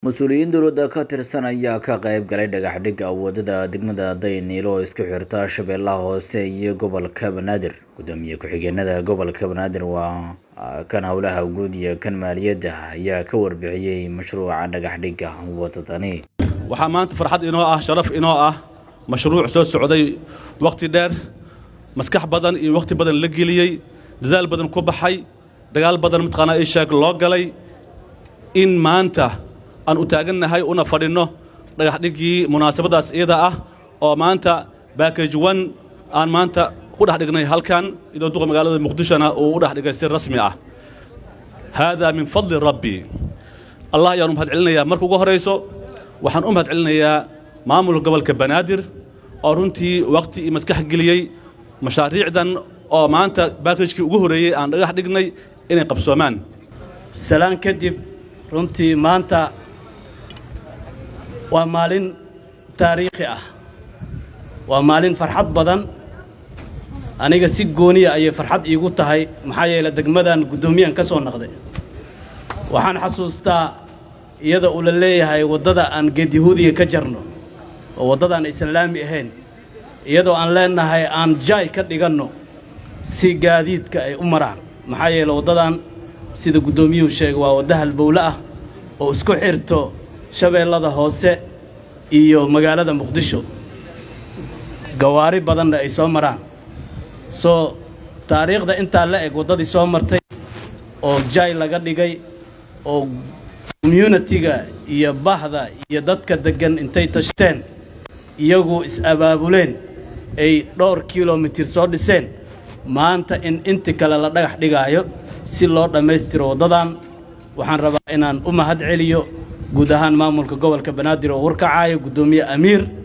mas-uuliyiin dowladda ka tirsan ayaa ka qayb galay dhagaxdhigga wadada degmada dayniil oo isku xirta shabeellaha hoose iyo gobolka banaadir gudoomiye ku-xigeenada gobolka banaadir waa kan howlaha guud iyo kan maaliyadda ayaa ka warbixiyey mashruuca dhagaxdhigga wadadani waxaa maanta farxad inoo ah sharaf inoo ah mashruuc soo socday wakhti dheer maskax badan iyo wakhti badan la geliyey dadaal badan ku baxay dagaal badan mataqaanaa ishaag loo galay in maanta aan u taagannahay una fadhinno dhagaxdhiggii munaasabadaas iyada ah oo maanta baakaj wan aan maanta ku dhex dhignay halkan idoo duqa magaalada muqdishona uu u dhex dhigay si rasmi ah haadaa min fadli rabbi allah ayaan u mahad celinayaa marka ugu horayso waxaan u mahad celinayaa maamulka gobolka banaadir oo runtii wakhti iyo maskax geliyey mashaariicdan oo maanta baakajkii ugu horreeyey aan dhagax dhignay inay qabsoomaan salaan kadib runtii maanta waa maalin taariikhi ah waa maalin farxad badan aniga si gooniya ayay farxad iigu tahay maxaa yeele degmadan guddoomiyahan ka soo naqday waxaan xasuustaa iyada uu la leeyahay waddada aan geedyahuudiga ka jarno oo waddadaan islaami ahayn iyadoo aan leenahay aan jaay ka dhiganno si gaadiidka ay u maraan maxaa yeele waddadan sida guddoomiyuhu sheegay waa wadda halbowle ah oo isku xirto shabeellada hoose iyo magaalada muqdisho gawaari badanna ay soo maraan soo taariikhda intaa la eg waddadii soo martay oo jaay laga dhigay oo communitiga iyo bahda iyo dadka deggan intay tashteen iyagu is-abaabuleen ay dhowr kilomitir soo dhiseen maanta in inti kale la dhagax dhigaayo si loo dhammaystiro waddadan waxaan rabaa inaan u mahad celiyo guud ahaan maamulka gobolka banaadir oo warkacaayo guddoomiye amiir